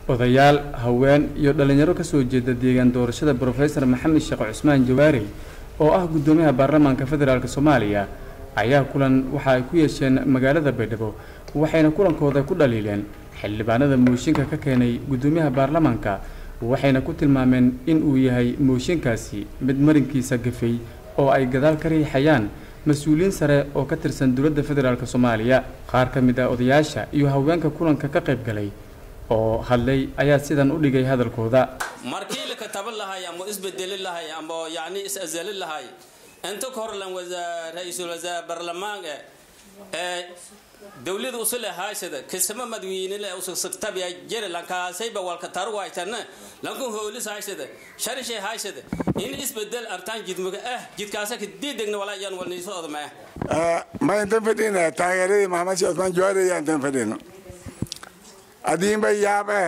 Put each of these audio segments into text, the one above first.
odayaal haween iyo dhallinyaro ka soo jeeda deegaan doorashada brofesor maxamed sheekh cusmaan jawaari oo ah guddoomiyaha baarlamaanka federaalk soomaaliya ayaa kulan waxa ay ku yeesheen magaalada baydhabo waxayna kulankooda ku dhaliileen xildhibaanada mooshinka ka keenay guddoomiyaha baarlamaanka waxayna ku tilmaameen in uu yahay mooshinkaasi mid marinkiisa gafay oo ay gadaal ka riixayaan mas-uuliyiin sare oo ka tirsan dowladda federaalk soomaaliya qaar ka mid ah odayaasha iyo haweenka kulanka ka qayb galay oo hadlay ayaa sidan u dhigay hadalkooda markii la kataban lahay ama isbedeli lahay ama yani is-azali lahay inta ka hor lan ra-iisul wasaare barlamaanka ee dowlada usule haashada kisama madawiinile usagtabiya jere lankaasayba walka taru haytana lankun hoolis haashada sharishay haashada in isbedel artaan jidmaga ah jidkaasa kadiidegna walaa iyaan walniiso odmaya ma intan fadhina taageeradii maxamed sheekh cusmaan jawaari ayaa intan fadhino adiinba yaabe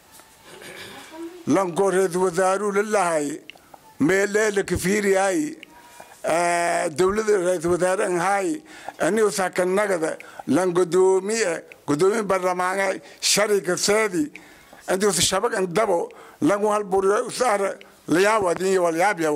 lanko ra-iisul wasaaruu lalahay meeleela kafiiriyay dowlada ra-iisul wasaare anhay anigu sakanagada lan godoomiye godoomiye barlamaane sharika seedi intuu shabag indabo langu halburiyo usaara layaabo adin walyaabyawo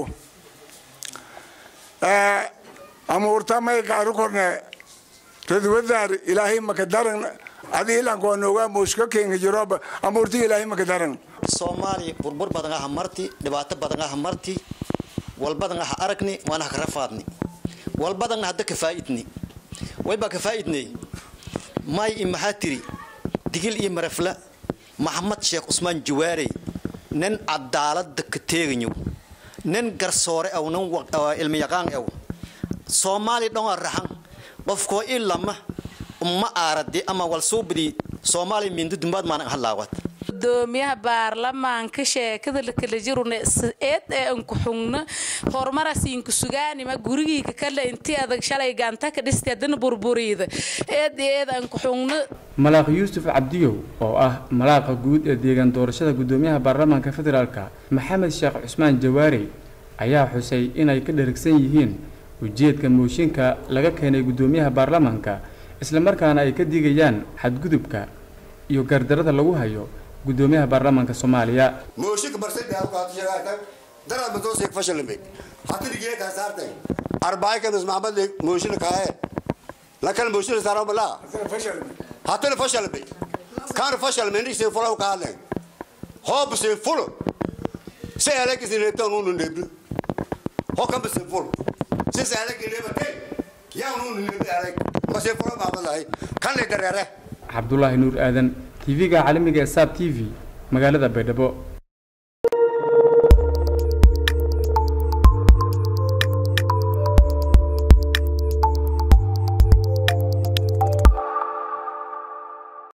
amuurta may kaaru korne ra-iisul wasaare ilaahay maka daran adii lanko noogaa muushka keenka jiroba amuurti ilaahay maka daran soomaaliya burbur badan aha marti dhibaato badan aha marti walbadan aha aragni waana ha karafaadni walbadan hadda kafaa'idni waybaa kafaa'idnay may i maxaa tiri digil iyo marafla maxamed sheekh cusmaan jawaarey nin cadaalada ka teegayo nin garsoore aw nin ilmiyaqaan aw soomaaliya dhan waa raxan qofkoo i lama ma aaradi ama walsuubadii soomaaliya mindudumbaad maanan halaawad gudoomiyaha baarlamaanka sheekada lakala jiruna eed ee anku xugna horumarasiinku sugaanima gurigiika kale intii adag shalay gaanta ka dhisti haddana burburiida eed eed anku xugna malaaq yuusuf cabdiyow oo ah malaaqa guud ee deegaan doorashada guddoomiyaha baarlamaanka federaalk maxamed sheekh cusmaan jawaari ayaa xusay inay ka dheragsan yihiin ujeedka mooshinka laga keenay guddoomiyaha baarlamaanka islamarkaana ay ka digayaan xadgudubka iyo gardarada lagu hayo gudoomiyaha baarlamaanka soomaaliya mooshinka barsadhaawkaatashagaata daraad matooseeg fashalame hatirigiye kaa saartay arbaaikanas maxamed mooshina kaaye lakan mooshina saarabala hatana fashalame kaana fashalame nixin fulaw kaadlen hoobse fulo se alekisinetan unu nebri hokambase fulo se se alekinebate yaa unu nebri alek mase fulo maamadahay kanle dareere cabdulaahi nuur aadan tv-ga caalamiga ee saab t v magaalada baydhabo